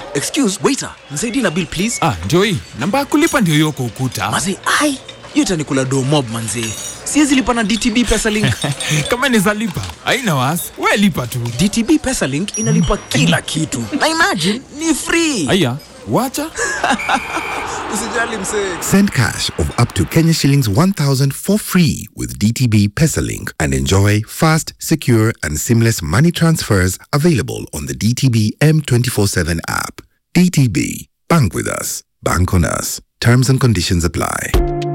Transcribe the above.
excuse waiter nisaidie na bill please Ah, ndio hii namba ya kulipa ndio hiyo kwa ukuta. mazi ai hiyo itanikula do mob manzee siwezi lipa na dtb pesalink Kama inaweza lipa haina wasi, we lipa tu. dtb pesalink inalipa kila kitu na imagine ni free Aya, wacha usijali msee Send cash of up to Kenya shillings 1000 for free with DTB Pesalink and enjoy fast, secure, and seamless money transfers available on the DTB M247 app. DTB, bank with us, bank on us. Terms and conditions apply.